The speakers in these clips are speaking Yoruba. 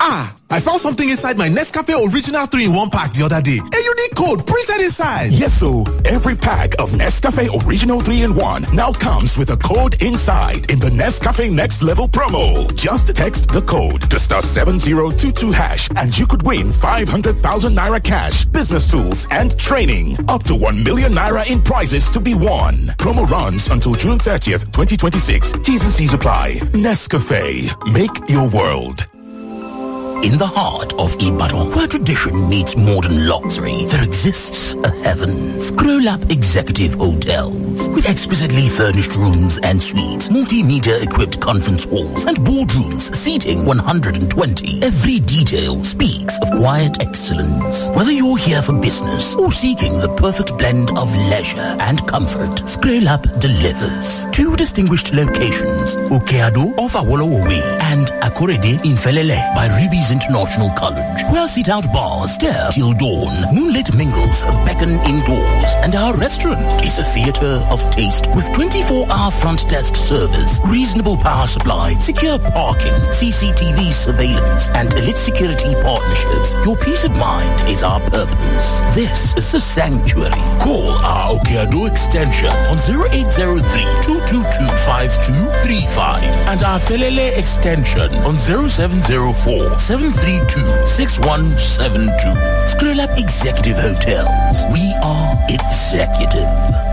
Ah, I found something inside my Nescafe Original 3 in 1 pack the other day. A unique code printed inside. Yes, so every pack of Nescafe Original 3 in 1 now comes with a code inside in the Nescafe Next Level promo. Just text the code to star 7022 hash and you could win 500,000 naira cash, business tools, and training. Up to 1 million naira in prizes to be won. Promo runs until June 30th, 2026. T's and C's apply. Nescafe. Make your world. In the heart of Ibadan, where tradition meets modern luxury, there exists a heaven. Scroll-up executive hotels with exquisitely furnished rooms and suites, multimedia equipped conference halls, and boardrooms seating 120. Every detail speaks of quiet excellence. Whether you're here for business or seeking the perfect blend of leisure and comfort, Scroll-up delivers. Two distinguished locations, Okeado off Awolowo Way and Akorede in Felele by Ruby's International College, where sit-out bars stare till dawn, moonlit mingles beckon indoors, and our restaurant is a theater of taste with 24-hour front desk service, reasonable power supply, secure parking, CCTV surveillance, and elite security partnerships. Your peace of mind is our purpose. This is the sanctuary. Call our Okeado extension on 0803-222-5235 and our Felele extension on 0704 732-6172. Scroll Up Executive Hotels. We are executive.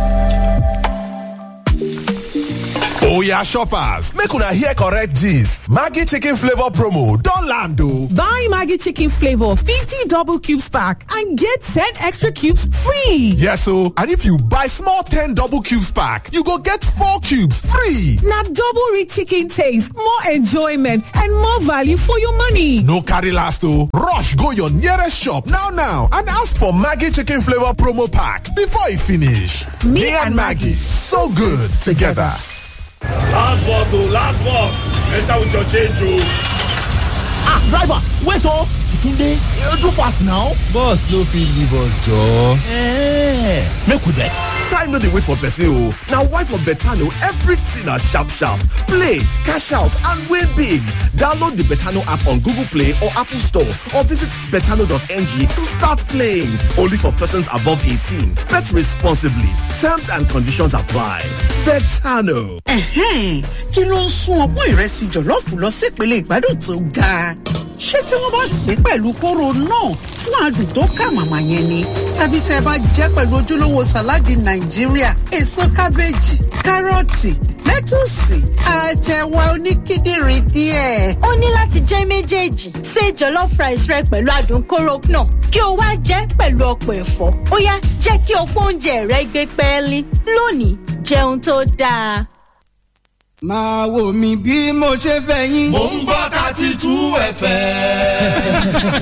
Oya shoppers, make una hear correct gist. Maggie chicken flavor promo don land o. Buy Maggie chicken flavor 50 double cubes pack and get 10 extra cubes free. Yes o, and if you buy small 10 double cubes pack, you go get 4 cubes free. Na double rich chicken taste, more enjoyment and more value for your money. No carry last o, rush go your nearest shop now now and ask for Maggie chicken flavor promo pack before e finish. Me, Me and Maggie, so good together. Last boss, oh, last boss. Enter with your change, oh. Ah, driver, wait, oh. Tunde, you do fast now. Boss, no fit leave us, Joe. Eh, make we bet. Time no dey wait for person, oh. Now, why for Betano, everything na sharp, sharp. Play, cash out, and win big. Download the Betano app on Google Play or Apple Store or visit betano.ng to start playing. Only for persons above 18. Bet responsibly. Terms and conditions apply. Betano. Ẹ̀hẹ́n, kí ló ń sún ọpọ́n ìrẹsì jọ̀lọ́ọ̀fù lọ sípele ìgbádùn tó ga? Ṣé tí wọ́n bá sè é pẹ̀lú kóró náà fún adùn tó kà màmá yẹn ni? Tàbí tẹ́ ẹ bá jẹ́ pẹ̀lú ojúlówó sàláàdì Nàìjíríà, èso kábéèjì, kárọ̀tì, lẹ́tùsì, àtẹ̀wà oníkíndìnrín díẹ̀. ó ní láti jẹ́ méjèèjì ṣe jollof rice rẹ pẹ̀lú adùn kóró náà kí o wá jẹ́ pẹ̀lú ọ̀pọ̀ ẹ̀fọ́ ó yá jẹ́ kí ọ̀pọ̀ oúnjẹ rẹ gbé pẹ́ẹ́lí lónìí jẹun tó dáa. máa wò mí bí mo ṣe fẹ́ yín. mò ń gbọ́ thirty two fm.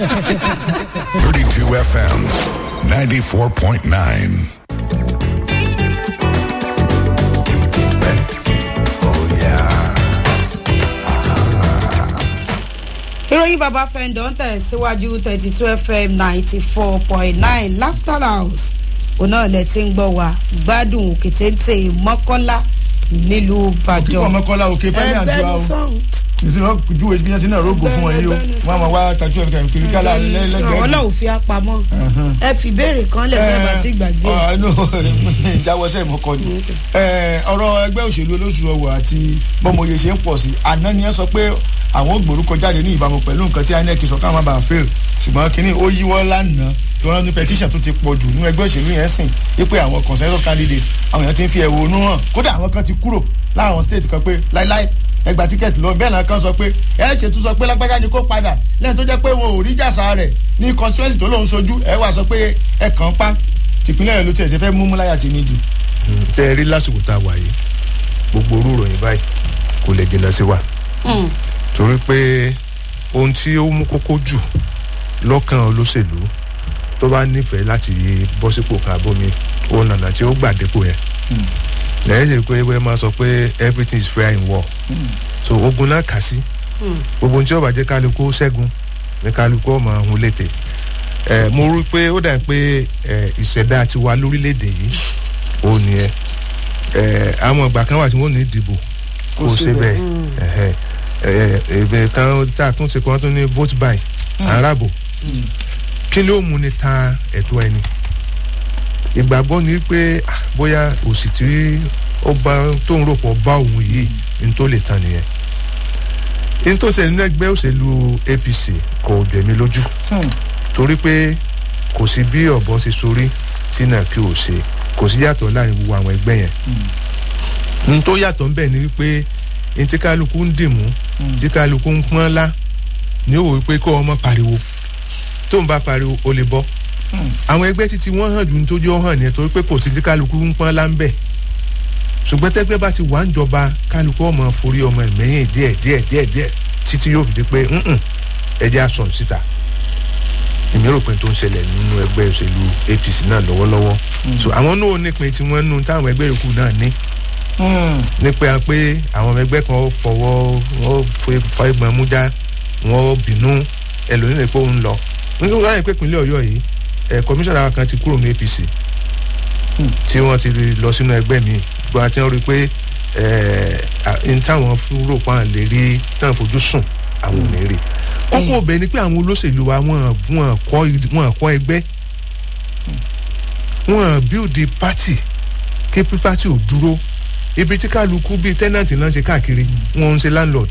32 FM 94.9. ìròyìn bàbá fẹ́ńdọ̀ ń tẹ̀síwájú thirty two fm ninety four point nine laughter house òun náà lẹ ti ń gbọ́ wa gbádùn òkè téńté mọ́kànlá nílùú ìbàdàn. kíkọ́ mọ́kànlá òkè pẹ́lẹ́ àdúrà o ìṣúná ju èsì bíyànjú náà rógò fún wọn yìí o wọn máa wá tàjú ẹ̀fẹ̀ kẹ̀kẹ́ kiri kálá lẹ́lẹ́gbẹ̀ẹ́. ọlọ́run fi apamọ́ ẹ fi béèrè kan lẹ̀ bẹ́ẹ̀ bá ti gbàgbé. ìjáwọ́sẹ̀ ìmọ̀kọ ni ọ̀rọ̀ ẹgbẹ́ òṣèlú olóṣù ọwọ́ àti bọ́mọye ṣe ń pọ̀ sí àná ni ẹ sọ pé àwọn gbòrúkọ jáde ní ìbámu pẹ̀lú nǹkan tí inec sọ káwọn máa bá fail ṣùgbọ́n kínní ó yíwọ́ lánàá tó rán ní petition tó ti pọ̀ jù ní ẹgbẹ́ òṣèlú yẹn sìn wípé àwọn consensus candidate àwọn èèyàn ti ń fi ẹ̀wọ̀nú hàn kódà àwọn kan ti kúrò láwọn state kan pé láíláí ẹgbà tíkẹ́ẹ̀tì lọ bẹ́ẹ̀ náà kan sọ pé ẹ ṣe tún sọ pé lágbájá ni kó padà lẹ́yìn tó jẹ́ pé wọn ò rí jàsà rẹ̀ ní constituency tó lóun sojú ẹ wà sọ pé ẹ kàn pa tìpínlẹ̀ rẹ̀ ló tiẹ̀ ṣe fẹ́ mú múláyà tì mí jù. tẹ ẹ rí lásìkò tá a wà yìí gbogbo orú ìròyìn báyìí kò lè jìnnà sí wa torí pé ohun tí ó mú kókó jù lọ́kàn olóṣèlú tó bá nífẹ̀ẹ́ láti bọ́ sípò káàbọ̀mí òun nànà tí ó gbà dépò yẹn lẹ́yìn tí pé wọ́n máa sọ pé everything is fair in war so ogun náà kà sí gbogbo ohun tí ó bá jẹ́ kálukú ṣẹ́gun ní kálukú ọmọ ọ̀hún létè ẹ mo rí i pé ó dà pé ẹ ìṣẹ̀dá tiwa lórílẹ̀‐èdè yìí ó ní ẹ ẹ àwọn ìgbà kan wà tí wọ́n ní ìdìbò kó o ṣe bẹ́ẹ̀ ẹ̀ẹ́dẹ̀ kan tá a tún ṣe kan tó ní vote buy arábò kí ló mú ni ta ẹ̀tọ́ ẹni ìgbàgbọ́ ni pé ah, bóyá òsì tí ó bá tó ń rò pọ̀ bá òun yìí ní tó lè tán nìyẹn ní tó ṣe nínú ẹgbẹ́ òṣèlú apc kò jẹ̀mí lójú torí pé kò sí bí ọ̀bọ ṣe sorí tí náà kí o ṣe kò sí yàtọ̀ láàrin gbogbo àwọn ẹgbẹ́ yẹn ní tó yàtọ̀ ńbẹ̀ ni wípé ní tí kálukú ń dìmú tí kálukú ń pọ́n lá ní òwò wípé kó ọmọ pariwo tó ń bá pariwo ó lè bọ́ àwọn ẹgbẹ́ títí wọ́n hàn ju nítorí ó hàn ní torí pé kò sí tí kálukú ń pọ́n lá ń bẹ̀ ṣùgbọ́n tẹ́gbẹ́ bá ti wà ń jọba kálukú ọmọ forí ọmọ ẹ̀mẹ́yìn díẹ̀ díẹ̀ díẹ̀ díẹ̀ títí yóò fi di pé ẹ̀jẹ̀ aṣọ síta èmi rò pé tó ń ṣẹlẹ̀ nínú ẹgbẹ́ òṣèlú apc náà lọ́wọ́lọ́wọ́ so àwọn náà nípìn tí wọ́n nù táwọn ẹgbẹ́ yòókù náà ní nípa pé àwọn ọmọ ẹgbẹ́ kan fọwọ́ wọ́n fọwọ́ mújá wọ́n bínú ẹlòmíràn lè pé òun lọ nígbà wọn pé ìpínlẹ̀ ọ̀yọ́ yìí ẹ̀ kọmíṣánná kan ti kúrò ní apc tí wọ́n ti lọ sínú ẹgbẹ́ mi gbọ́n àti wọ́n rí i pé n táwọn rò pa lè rí táwọn fojú sùn àwọn ò ní rí kókó ọbẹ̀ ni pé àwọn olóṣèlú wa wọ́n kọ́ ẹgbẹ́ wọ́n build party kí party ò dúró ibi tí kálukú bíi tenant náà ṣe káàkiri wọ́n ń ṣe landlord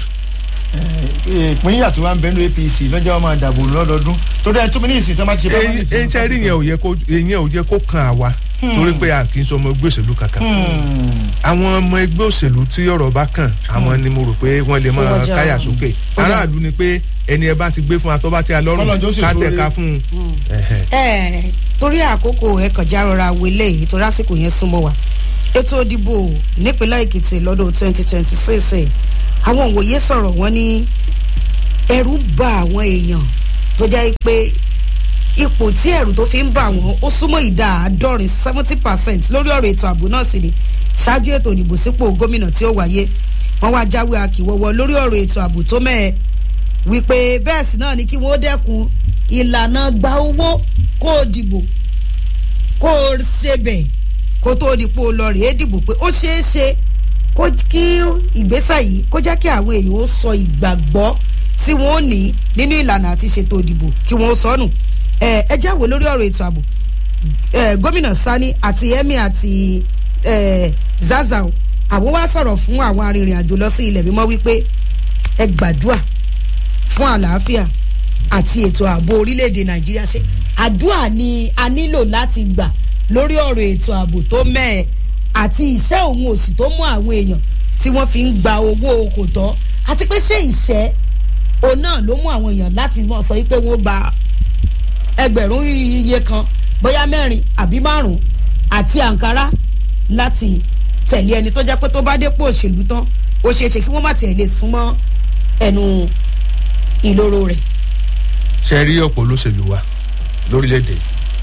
ìpínyà tí wọ́n ń bẹnu apc lọ́jọ́ ọmọ àdàbò lọ́dọọdún tó dẹ́ tó mi ní ìsìn tó máa ti ṣe bá wọn ní ìsìn. ẹyin tí a rí yẹn ò yẹ kó yẹn ò yẹ kó kan àwa torí pé a kì í sọ ọmọ ẹgbẹ́ òṣèlú kankan àwọn ọmọ ẹgbẹ́ òṣèlú tí ọ̀rọ̀ bá kàn àwọn ni mo rò pé wọ́n lè máa káyà sókè aráàlú ni pé ẹni ẹ bá ti gbé fún wa tó bá ti a lọ́rùn ká tẹ̀ ká fún un. ẹ torí àkókò ẹ kàn já rọra wọlé yìí torí àsìkò yẹn súnmọ́ wa ètò ìdìbò nípínlẹ̀ èkìtì lọ́dún twenty twenty six àwọn òwòye sọ̀rọ̀ wọn ní ẹ̀rù bà àwọn èèyàn tó jẹ́ pé ipò tí ẹ̀rù tó fi ń bà wọ́n ó súnmọ́ ìdá àádọ́rin seventy percent lórí ọ̀rọ̀ ètò ààbò náà sì ni ṣáájú ètò ìdìbò sípò gómìnà tí ó wáyé wọ́n wá jáwé akíwọ́wọ́ lórí ọ̀rọ̀ ètò ààbò tó mẹ́ẹ̀ wípé bẹ́ẹ̀ sì náà ni kí wọ́n dẹ́kun ìlànà gba owó kó o dìbò kó o ṣe bẹ̀ kó tó dìpò lọ rèé dìbò pé ó ṣeé ṣe kó kí ìgbésẹ̀ yìí kó jẹ́ kí àwọn èèyàn ó sọ ìgbàgbọ́ tí wọ́n ní nínú ìlànà àti ṣètò ìdìbò kí wọ́n sọnù ẹ jẹ́ wò lórí ọ̀rọ̀ ètò ààbò gómìnà sani àti emir àti zazao àwọn wá sọ̀rọ̀ fún àwọn arìnrìn àjò lọ sí ilẹ̀ mímọ́ wípé ẹ gbàdúà fún àlàáfíà àti ètò ààbò orílẹ̀-èdè nàìjíríà ṣe àdúà ni a nílò láti gbà lórí ọ̀rọ̀ ètò ààbò tó mẹ́ẹ̀ àti ìṣẹ́ òun òsì tó mú àwọn èèyàn tí wọ́n fi ń gba owó kò tọ́ àti pé ṣé ìṣẹ́ òun náà ló mú àwọn èèyàn láti mọ̀ sọ wípé wọ́n gba ẹgbẹ̀rún iye kan bóyá mẹ́rin àbí márùn-ún àti àǹkárá láti tẹ̀lé ẹni tó jẹ́ pé tó bá dépò òṣèlú tán ó ṣeé ṣe kí wọ́n má tiẹ̀ lè súnmọ́ ẹnu ìloro rẹ̀. ṣe rí ọ̀pọ̀ olóṣèlú wa lórílẹ̀‐èdè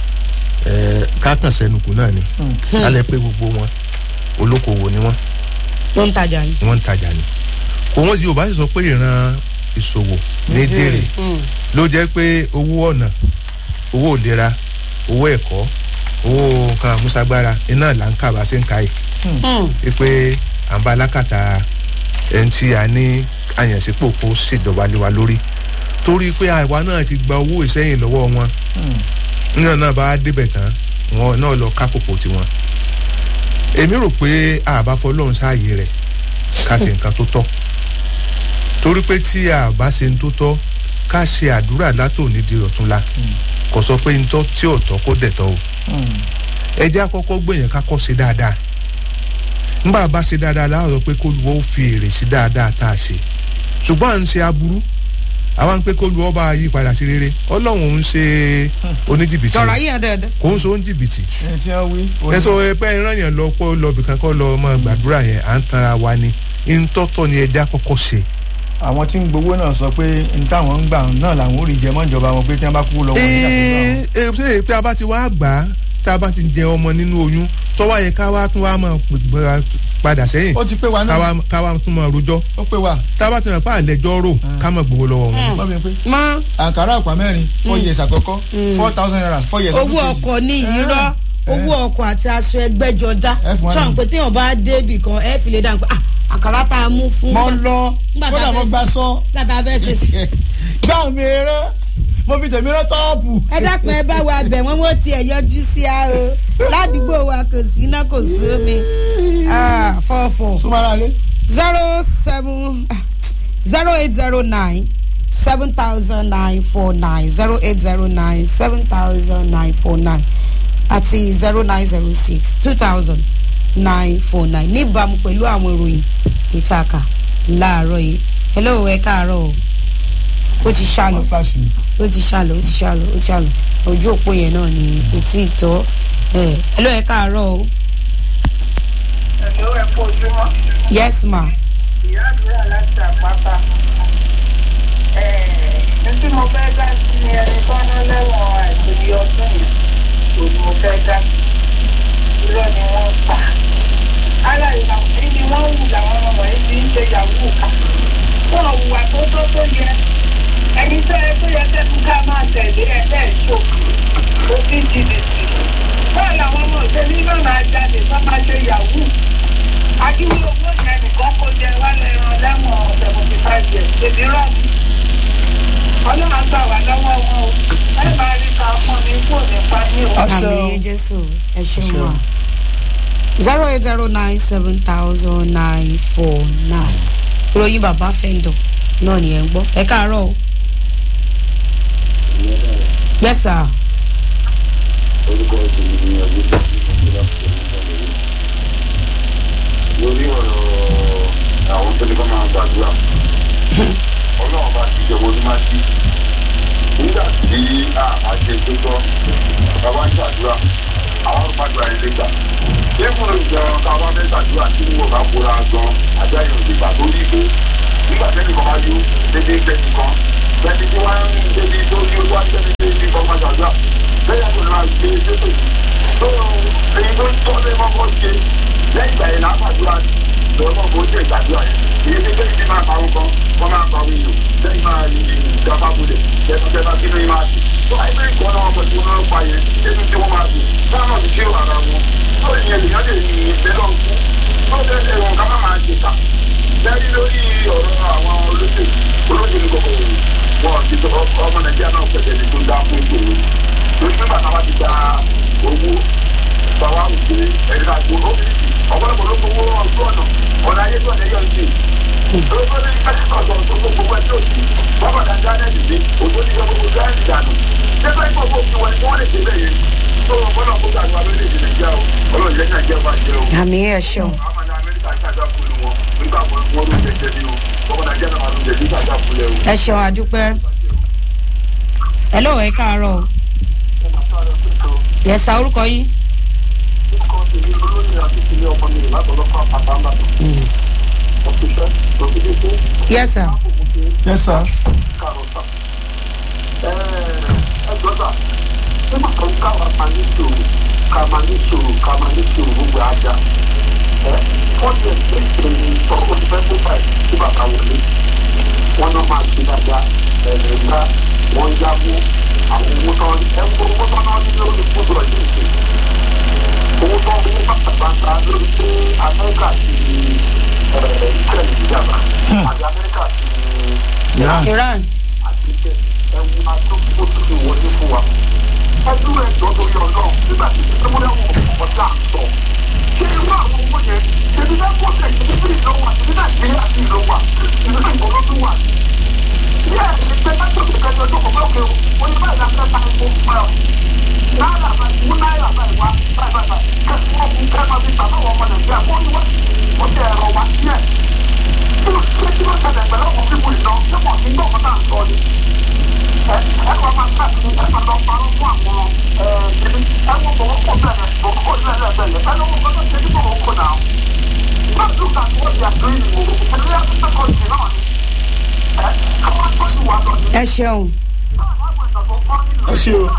kákan sẹ́nukù náà ni alẹ́ pé gbogbo wọn olókoòwò ni wọ́n. wọ́n ń tajà ni. wọ́n ń tajà ni kò wọ́n yorùbá sì sọ pé ìran ìṣòwò ní dèrè ló jẹ́ pé owó ọ̀nà owó ìlera owó ẹ̀kọ́ owó nǹkan àmúṣagbára iná là ń kà bá ṣe ń ka yìí pé à ń bá alákàtà ẹni tí a ní àyànsípò kó ṣèjọba lé wa lórí torí pé àwa náà ti gba owó ìsẹ́yìn lọ́wọ́ wọn náà náà bá débẹ̀ tán wọn náà lọ kákòkò tiwọn èmi rò pé àbá fọlọ́run sáàyè rẹ̀ ká ṣe nǹkan tó tọ́ torí pé tí àbá ṣe ń tó tọ́ ká ṣe àdúrà látòní di ọ̀túnla kò sọ pé ntọ́ tí ò tọ́ kó dẹ̀ tọ́ o ẹ jẹ́ àkọ́kọ́ gbìyànjú ká kọ́ ṣe dáadáa nígbà bá ṣe dáadáa láwọn sọ pé kó lu ó fi èrè sí dáadáa tá a ṣe ṣùgbọ́n à ń ṣe aburú àwa ń pé kó lu ọba yí padà sí rere ọlọ́run ń ṣe oníjìbìtì tọrọ ayé yẹn dáadáa. kò ń so oníjìbìtì ẹ ti hàn wí. ẹ sọ pé ìran yẹn lọ pé lọ bìkan kọ́ lọ ọmọ gbàdúrà yẹn à ń tanra wa ni ntọ́tọ́ ni ẹja kọ́kọ́ ṣe. àwọn tí ń gbowó náà sọ pé n táwọn ń gbà náà làwọn ò rí jẹ mọ́ ìjọba wọn pé tí wọ́n bá kú lọ́wọ́ nígbà tó gbà wọn. ee tí a bá ti wá gbà á tá a bá ti jẹ ọmọ nínú oyún tọ́wọ́ yẹ ká wá tún wá máa padà sẹ́yìn ó ti pé wa náà ká wá tún máa rojọ́ ó pé wa. tá a bá ti rìn pa àlẹ́jọ́ rò ká máa gbowó lọ́wọ́ wọn. mọ́ mi pé mọ́ àǹkárá àpá mẹ́rin four years àkọ́kọ́ four thousand naira four years owó ọkọ̀ ní ìrọ́ owó ọkọ̀ àti aṣọ ẹgbẹ́jọdá Ẹ fún wa sọ̀rọ̀ ní. pé téèyàn bá débì kan ẹ fi lè dáhùn pé ah àkàrà tá a mú fún. mo lọ kódà mo gbà sọ. gbàtà bẹ́ẹ̀ ṣe sí. gbà mí rán mo fi tèmi rán tọ́ọ̀pù. ẹ dákun ẹ bá wa bẹ̀ wọ́n wọ́n tiẹ̀ yọjú sí a o ládùúgbò wa kò sí iná kò sí omi fọ́ọ̀fọ́. súnmọ́ra lé. zero seven zero eight zero nine seven thousand nine four nine zero eight zero nine seven thousand nine four nine àti zero nine zero six two thousand nine four nine níbàámu pẹ̀lú àwọn ìròyìn ìtàkà láàárọ̀ yìí hello ẹ káàárọ̀ o ó ti ṣàlọ̀ ó ti ṣàlọ̀ ó ti ṣàlọ̀ ó ti ṣàlọ̀ ojú òpó yẹn náà ni kò tí ì tọ́ ẹ hello ẹ káàárọ̀ o. ẹ̀lọ́ ẹ̀ kó ojúmọ́. yes ma. ìyá àdúrà láti àpáta ní tí mo fẹ́ dá sí ni ẹni tó ná lẹ́wọ̀n àìsèlú ọdún yìí kò ní mo fẹ́ dá sí irọ́ ni wọ́n pa. ara ìlànà èyí ni wọ́n wù làwọn ọmọ yìí ti ń ṣe yahoo ká. wọ́n hùwà tó tó tó yẹ ẹni tó yẹ tó yẹ tẹ́kù ká máa tẹ̀lé ẹ bẹ́ẹ̀ ṣò ó ti jìbìtì. báwo làwọn ọmọ òṣèlú náà máa jáde tó máa ṣe yahoo. akíwé owó yẹn nìkan kó jẹ wálé ẹran lẹ́wọ̀n seventy five years èmi rọ́ọ̀mù ọlọ́run gbà wá lọ́wọ́ wọn o ẹ máa rí ká fún mi kó nípa ní o. àmì jésù ẹ ṣeun wa zero eight zero nine seven thousand nine four nine ìròyìn bàbá fẹ́ńdọ̀ náà ni ẹ̀ ń gbọ́ ẹ káàárọ̀ o. yes sir. orúkọ ìṣèlú ni ọdún tó ti mọ̀ nígbà tó ń bọ̀ lórí. lórí ọ̀rọ̀ àwọn tó ní kọ́ máa gbàdúrà ọlọ́run bá ti jọ̀wọ́ ní máa ti nígbà tí a ṣe tó tọ́ bàbá ń ṣàdúrà àwọn olùpàdúrà yẹn lè gbà lẹ́kùn ìjọ káwá fẹ́ ṣàdúrà tí wọ́n bá kóra gan àjọ àyè òdìgbà tó rí ìbò nígbà tẹ́lẹ̀ kan bá yó dédé gbẹ̀dì kan gbẹ̀dì tí wọ́n ń dédé tó yí owó àjẹmí tó yí kan máa ṣàdúrà lẹ́yìn àgbẹ̀ náà gbé sépè tó èyí tó tọ́ lé mọ́kọ́ ṣe lẹ́yìn ìgbà yẹn náà ṣàdúrà lọ́wọ́ bó ṣe ìgbàdúrà yẹn èyí tí lẹ́yìn tí máa pa wọn kan wọ́n máa pa wọn yìí lẹ́yìn máa yí ìjọba bulẹ̀ tẹ́tùtẹ́tà sínú yìí máa dùn tó àìsàn ìkọ́ náà wọ́n pẹ̀lú wọn pa yẹn nínú tí wọ́n máa dùn táwọn ti ṣe ara wọn tó ìyẹn lèyàn lè ní ìfẹ́ lọ kú tó tẹ́lẹ̀ wọn ká má máa jẹta lẹ́yìn lórí ọ̀rọ̀ àwọn olóṣèlú olóṣèlú kọ̀ọ̀kan wọn ti sọ ọmọ nàìjíríà náà pẹ̀lẹ́ ní tó ń dá fún ìṣòro lórí pé bàtà wa ti gba owó bàwá òkè ẹ̀ka gbòòrò ọ̀pọ̀lọpọ̀ ló gbowó ọdún ọ̀nà ọ̀nà ayé tó ọ̀nà yọ̀ ń ṣe olóṣèlú ìfẹ́ ọ̀dọ̀ tó gbogbo ẹjọ́ òsì wọ́n bàtà jáde dìde òjò ní ìjọba gbogbo jáde dànù ṣẹ́fẹ́ ìfọ̀ fún òfin wọn ni wọ́n lè ṣe bẹ́ẹ̀ yẹn tó wọn gbọ́dọ̀ kó gbàgbọ́ abẹ́lé ìdílé jẹ́ o ọlọ́run jẹ́ nàìjíríà bá jẹ́ o. àmì ẹ̀ ṣeun. àwọn ọmọ amẹ́ríkà ṣáàjà fún wọn nígbà wọn wọn ló jẹjẹ ní o ọmọ nàìjíríà náà ló jẹjẹ ṣáàjà fún lẹ o. ẹ ṣeun àdúpẹ́ ẹ lọ́wọ́ ẹ káàárọ̀ o. yẹ̀sà orúkọ yín. orúkọ tèmi olóyè àti tèmi ọmọ mi látọ̀lọ́fà pàtàkì yes sir. yes sir. ẹ gbọ́dọ̀ nígbà tó ń káwa máa ní sòrò ká máa ní sòrò ká máa ní sòrò gbogbo ajá ẹ fọ́ọ̀tì ẹ̀ ṣe ń sọ ó ti fẹ́ tó báyìí tí bàbá wọlé wọn náà máa ṣe dáadáa ẹ̀rẹ̀ ńlá wọ́n ń yáwó àwọn owó tán ẹ̀ ń owó tán náà ní lórí fúdù ọ̀jẹ̀ ìṣe owó tán owó pàtàkì lórí pé amẹ́ríkà ti israel ìjàmbá àti amẹ́ríkà ti iran àti ẹ̀wù àtúntò tó ti wọlé fún wa. ẹdún ẹ̀ jọ lórí ọlọ́run nígbà tí ìṣẹ́wọ́n ẹ̀wọ̀n ọ̀tá sọ. ṣé irú àwọn owó yẹn ṣèbí bẹ́ẹ̀ kó tẹ̀ ṣèbí bí ìlú wa ṣèbí nàìjíríà sí ìlú wa ìlú ìgbòho tó wà. yẹ́ ẹ̀ ní pé mẹ́tò tó kẹjọ tó kọ̀ bẹ́ẹ̀ o ní báyìí láti fẹ́ epo fún ẹ. náírà báyìí mú náírà báyìí wá báyìí báyìí kẹ́sì wọ́n fún kẹ́mọ́ bí tàbí àwọn ọmọ nàìjíríà kó ní wọ́n ó jẹ́ ẹ̀rọ wa díẹ̀. kí ló ṣe kí ló ṣẹlẹ̀ pẹ̀lú ọkọ̀ fífò ìná ṣé wọ́n ti gbọ́ ọ̀pọ̀ náà sọ ni. ẹ ẹ wọ́n máa káàkiri ẹ máa lọ parọ́ fún àwọn ẹ̀ẹ́dẹ́gbẹ́ ẹ wọ́n bọ̀ wọ́n pọ̀ bẹ̀rẹ̀ bọ̀ kó ní ẹ̀rẹ́ bẹ̀rẹ̀ ẹ lọ́wọ́ gbọ́dọ̀ ṣe nígbà wọn kò náà. Not look at what they are doing in Morocco. And we have to second náà ni. Ẹ káwọn tọ́jú wa lọ ni. ẹ ṣeun. ẹ ṣe o.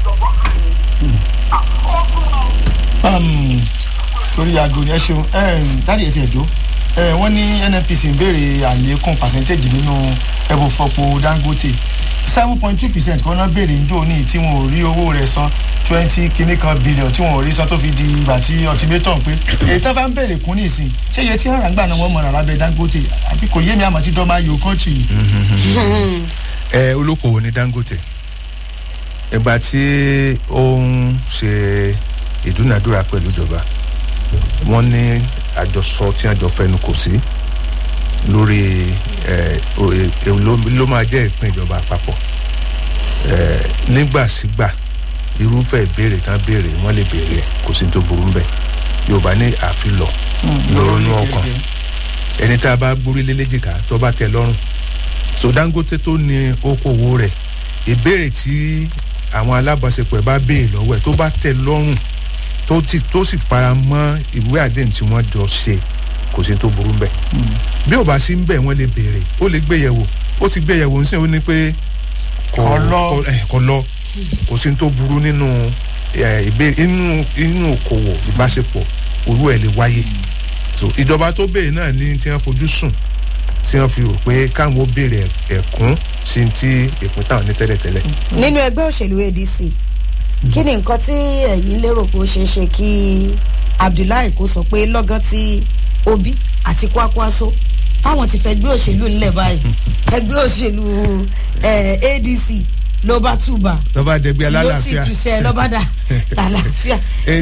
torí aago ni ẹ ṣeun dáàdi ètò ẹ̀dọ́ wọ́n ní nnpc ń béèrè àlékún pàṣẹ́ntéèjì nínú ẹ̀bùn fọ́pọ̀ dangote seven point two percent kan náà béèrè ń jò ní tí wọn ò rí owó rẹ̀ san twenty kìíní kan billion tí wọn ò rí san tó fi di ìgbà tí ultimatum pé èyí tó bá ń béèrè kún ní ìsìn ṣé iye tí hàn gbà náà wọ́n mọ̀ rárá bẹ́ẹ̀ dangote àbí kò yé mi àmọ́ tí dọ́mà yóò kọ́ńtì yìí. ẹ olókoòwò ní dangote ìgbà tí ó ń ṣe ìdúnàdúrà pẹ̀lú ìjọba wọ́n ní àjọsọ tí wọ́n jọ fẹnu kò sí lórí ẹ ló máa jẹ́ ìpín ìjọba àpapọ̀ nígbàsígbà irúfẹ́ ìbéèrè tán béèrè wọ́n lè béèrè ẹ̀ kò sí tó burú bẹ́ẹ̀ yorùbá ní àfilọ̀ lọ́rọ́nú ọkàn ẹni tá a bá gbórí lélẹ́jìká tó bá tẹ lọ́rùn so dangote tó ní okòwò rẹ̀ ìbéèrè tí àwọn alábàáṣepọ̀ ẹ̀ bá béèrè lọ́wọ́ ẹ̀ tó bá tẹ lọ́rùn tó ti tó sì fara mọ́ ìwé àdéhùn tí wọ́n jọ ṣe kò sí tó burú bẹ́ẹ̀ bí ò bá sí ń bẹ̀ wọ́n lè béèrè ó lè gbéyẹ̀wò ó ti gbéyẹ̀wò ń sìn ó ní pé kò lọ kò sí tó burú nínú ìbéèrè inú inú òkòwò ìbáṣepọ̀ òru ẹ̀ lè wáyé so ìjọba tó béèrè náà ní tí wọ́n fojú sùn tí wọ́n fi rò pé káwọn ó béèrè ẹ̀kún sí ti ìpín táwọn ní tẹ́lẹ̀tẹ́lẹ̀. nínú ẹgbẹ́ òṣèlú adc kí ni nǹkan tí ẹ̀yin lérò pé ó ṣeé ṣe kí abdullahi kò sọ pé lọ́gán tí obi àti kwakwaso táwọn ti fẹ́ gbé òṣèlú ńlẹ̀ báyìí ẹgbẹ́ òṣèlú adc ló bá túbà ló bá dẹgbẹ́ alálàáfíà ló sì túṣẹ́ ló bá dà lálàáfíà.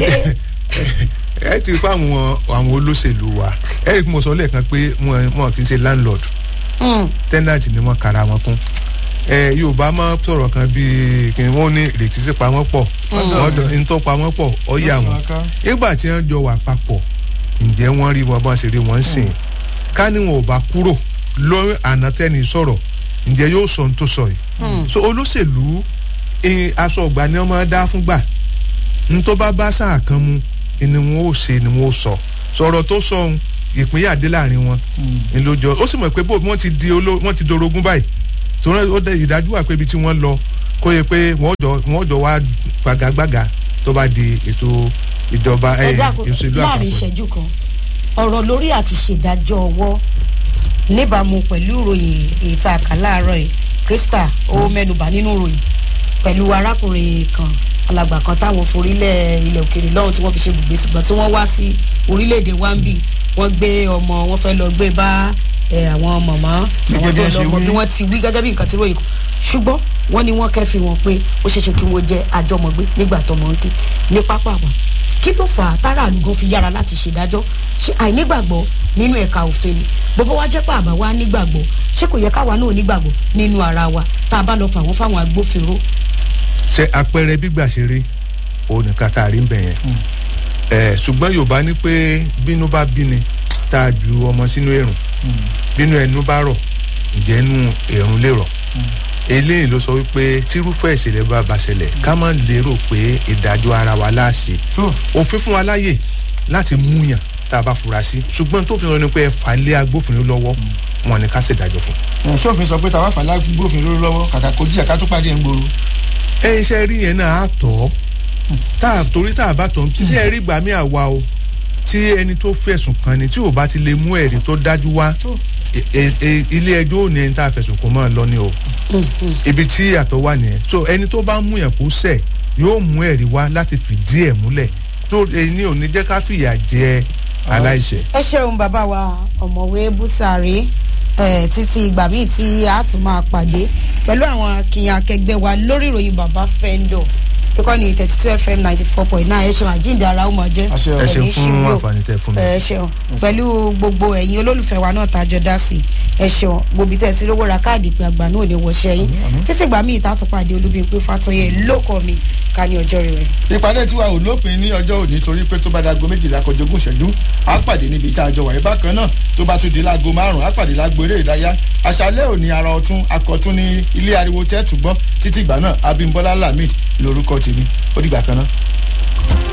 ẹ ti pa àwọn àwọn olóṣèlú wa ẹ rí i mo sọ lẹ́ẹ̀kan pé wọn kì í ṣe landlord tenant ni wọ́n kara wọn kún ẹ yorùbá máa sọ̀rọ̀ kan bíi kí wọ́n ní ìrètí sí pamọ́ pọ̀ wọ́n tó pamọ́ pọ̀ ọ yà wọ́n nígbà tí wọ́n jọ wà papọ̀ ǹjẹ́ wọ́n rí wọn bá ṣe rí wọn sìn ká ní wọn ò bá kúrò lórí àná tẹ́ni sọ̀rọ̀ ǹjẹ́ yóò sọ ohun tó sọ yìí so olóṣèlú aṣọ ọgbà ni wọ́n máa dá fúngbà ní tó bá bá sáà kan mu ni wọn ò ṣe ni wọn ò sọ sọ̀rọ̀ tó sọ ohun ìpínyà dé láàrin wọn ńlọjọ ó sì mọ̀ pé bó wọ́n ti di wọ́n ti dorogún báyìí torí ó dẹ ìdájú wà pé ibi tí wọ́n lọ kó yẹ pé wọ́n jọ wọ́n jọ wá gbagagbága tó bá di ètò ìjọba ìṣèlú àpapọ̀. láàrin ìṣẹ́jú kan ọ̀rọ̀ lórí àti ṣèdájọ́ ọwọ́ níbàámu pẹ̀lú ìròyìn ètò àkàláàárọ̀ yìí krista ó mẹ́nuba nínú ìròyìn pẹ̀lú arákùnrin kan alàgbà kan táwọn forílẹ̀ ilẹ̀ òkèèrè lọ́hùn tí wọ́n fi ṣe gbùgbé ṣùgbọ́n tí wọ́n wá sí orílẹ̀-èdè wambi wọ́n gbé ọmọ wọn fẹ́ lọ gbé bá àwọn mọ̀mọ́ àwọn tó lọ́mọ bí wọ́n ti wí gẹ́gẹ́ bí nǹkan tí ròyìn ṣùgbọ́n wọ́n ní wọ́n kẹ́fì wọn pé ó ṣeéṣe kí wọ́n jẹ́ àjọmọ̀gbé nígbà tọmọ ń kí ní pápá wa kí ló fà á tára àlùgán fi yára láti ṣèdájọ́ ṣe àìnígbàgbọ́ nínú ẹ̀ka òfin ni bọ́bọ́ wá jẹ́ pé àbá wa nígbàgbọ́ ṣé kò yẹ káwa náà nígbàgbọ́ nínú ara wa tá a bá lọ fà wọ́n fáwọn agbófinró. ṣe àpẹẹrẹ gbígbà ṣe rí òun nìkan tá a rí ń bẹ̀ yẹn ẹ ṣùgbọ́n yorùbá ní pé bínú bá bíni tá a ju ọmọ sínú èrùn bínú ẹnu bá rọ̀ ǹjẹ́ inú èrùn lè rọ̀ eléyìí ló sọ wípé tírúfẹ́ ìṣẹ̀lẹ̀ bá ba ṣẹlẹ̀ ká má lérò pé ìdájọ́ ara wa láṣẹ òfin fún wa láàyè láti múyàn tá a bá fura sí ṣùgbọ́n tó fi hàn ní pé ẹ fà lé agbófinró lọ́wọ́ wọn ni ká ṣèdájọ́ fún. ṣòfin sọ pé tàwa fà lé agbófinró lọ́wọ́ kàkà kó jíjà ká tó pàdé ẹ̀ ń gbòòrò. ẹ iṣẹ́ rí yẹn náà á tọ́ tá a torí tá a bá tọ̀ tí ẹ rí gbà mí àwa o tí ẹni tó fẹ̀sùn kan ni tí ò bá ti lè mú ẹ̀rí tó dájú wá ilé ẹjọ́ ò ní ẹni tá a fẹ̀sùn kò máa lọ ní o ibi tí àtọ̀ wà nìyẹn so ẹni tó bá mú yẹn kó sẹ̀ yóò mú ẹ̀rí wá láti fìdí ẹ̀ múlẹ̀ tó ẹni ò ní jẹ́ ká fìyà jẹ aláìṣẹ̀. ẹ ṣeun bàbá wa ọ̀mọ̀wé búsàrí títí ìgbà míì tí a tún máa pàdé pẹ̀lú àwọn akínyàn akẹgbẹ́ wa lórí ìròyìn bàbá fẹ́ńdọ̀ kíkọ́ ní thirty two fm ninety four point nine ẹ ṣeun àjíǹde ara ó mọ̀ jẹ́ ẹ ṣeun fún àǹfààní tẹ fún mi. ẹ ṣeun pẹ̀lú gbogbo ẹ̀yin olólùfẹ́ wa náà tàjọ dá sí ẹ ṣeun gbòbí tẹ̀ tí rówó ra káàdì pé àgbà náà ní wọṣẹ́ yín títí ìgbà míì tààtù pàdé olúbíyìn fàtọ́yẹ lóko mi ká ní ọjọ́ rẹ̀. ìpàdé tiwa ò lópin ní ọjọ́ òní torí pé tó bá dago méjìlá kọjọ ogún ìṣẹ́jú á pàdé níbi tá a jọ wà bákan náà tó bá tún di láago márùn-ún á pàdé láago eré ìdáyà àṣálẹ́ òní ara ọtún akọ̀tún ní ilé ariwo tẹ́ẹ̀tù gbọ́ títí ìgbà náà abimbola lamid lórúkọ tèmi ó dìgbà kan náà.